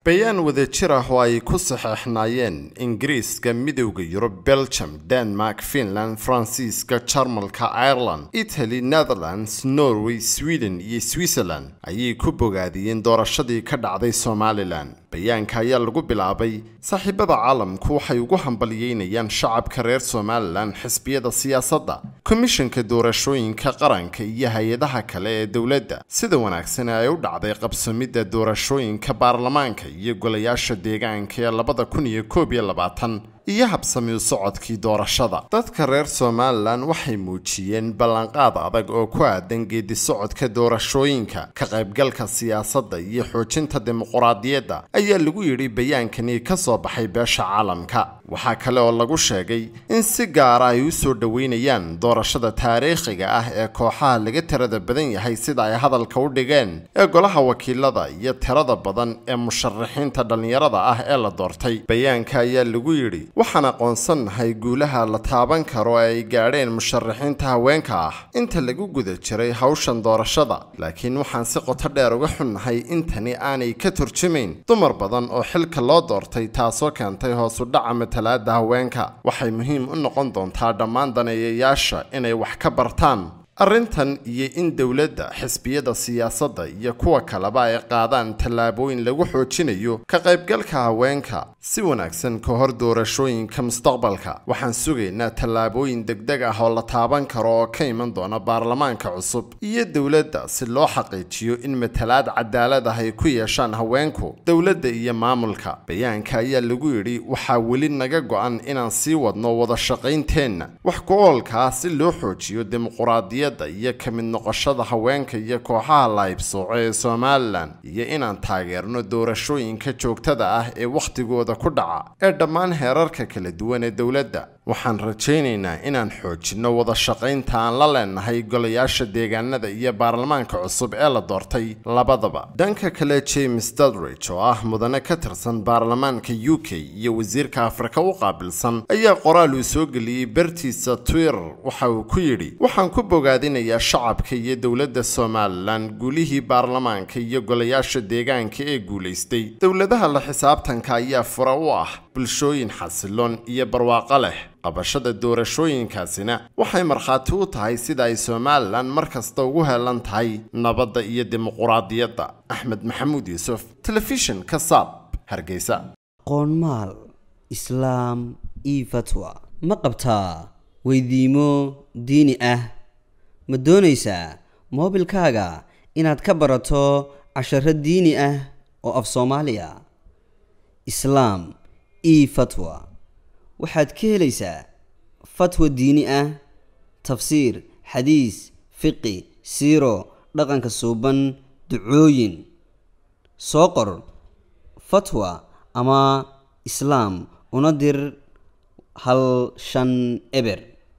bayaan wadajir ah oo ay ku saxeexnaayeen ingiriiska midowda yurub belgium denmark finland faransiiska jarmalka ireland italy netherlands norway sweden iyo switzerland ayay ku bogaadiyeen doorashadii ka dhacday somalilan bayaanka ayaa lagu bilaabay saaxiibada caalamku waxay ugu hambalyeynayaan shacabka reer somalilan xisbiyada siyaasadda komishanka doorashooyinka qaranka iyo hay-adaha kale ee dowladda sida wanaagsan ay u dhacday qabsamidda doorashooyinka baarlamaanka iyo golayaasha deegaanka ee labada kun iyo koob iyo labaatan iyo habsami u socodkii doorashada dadka reer somalilan waxay muujiyeen ballanqaad adag oo ku aadan geedi socodka doorashooyinka ka qaybgalka siyaasadda iyo xoojinta dimuquraadiyadda ayaa lagu yidhi bayaankani ka soo baxay beesha caalamka waxaa kale oo lagu sheegay in si gaara ay u soo dhoweynayaan doorashada taariikhiga ah ee kooxaha laga tirada badan yahay sida ay hadalka u dhigeen ee golaha wakiilada iyo tirada badan ee musharaxiinta dhallinyarada ah ee la doortay bayaanka ayaa lagu yidhi waxaan aqoonsannahay guulaha la taaban karo ee ay gaadheen musharaxiinta haweenka ah inta lagu guda jiray hawshan doorashada laakiin waxaan si qoto dheer uga xunnahay intani aanay ka turjumayn dumar badan oo xilka loo doortay taasoo keentay hoosu dhaca matalaada haweenka waxay muhiim u noqon doontaa dhammaan daneeyayaasha inay wax ka bartaan arrintan iyo in dowladda xisbiyada siyaasadda iyo kuwa kaleba ay qaadaan tallaabooyin lagu xoojinayo ka qaybgalka haweenka si wanaagsan ka hor doorashooyinka mustaqbalka waxaan sugaynaa tallaabooyin degdeg ah oo la taaban karo oo ka iman doona baarlamaanka cusub iyo dowladda si loo xaqiijiyo in matalaad cadaalad ah ay ku yeeshaan haweenku dowladda iyo maamulka bayaanka ayaa lagu yidhi waxaa weli naga go-an inaan sii wadno wada shaqaynteenna wax ku-oolka ah si loo xoojiyo dimuquraadiyadda iyo ka mid noqoshada haweenka iyo kooxaha laybsooco ee somalilan iyo inaan taageerno doorashooyinka joogtada ah ee wakhtigooda ku dhaca ee dhammaan heerarka kala duwan ee dowladda waxaan rajaynaynaa inaan xoojinno wada shaqaynta aan la leenahay golayaasha deegaanada iyo baarlamaanka cusub ee la doortay labadaba dhanka kale james dudridge oo ah mudane ka tirsan baarlamaanka u k iyo wasiirka afrika u qaabilsan ayaa qoraal uu soo geliyey bartiisa twitter waxa uu ku yidhi waxaan ku bogaadinayaa shacabka iyo dowladda somalilan guulihii baarlamaanka iyo golayaasha deegaanka ee guulaystay dowladaha la xisaabtanka ayaa fura u ah bulshooyin xasiloon iyo barwaaqo leh qabashada doorashooyinkaasina waxay markhaati u tahay sida ay somalilan mar kasta ugu heelan tahay nabadda iyo dimuquraadiyadda axmed maxamuud yuusuf telefishinka saab hargeysa qoonmaal islaam io fatwa ma qabtaa weydiimo diini ah ma doonaysaa moobilkaaga inaad ka barato casharo diini ah oo af soomaaliya islaam io fatwa waxaad ka helaysaa fatwa diini ah tafsiir xadiis fiqi siiro dhaqanka suuban ducooyin soo qor fatwa ama islaam una dir hal shan eber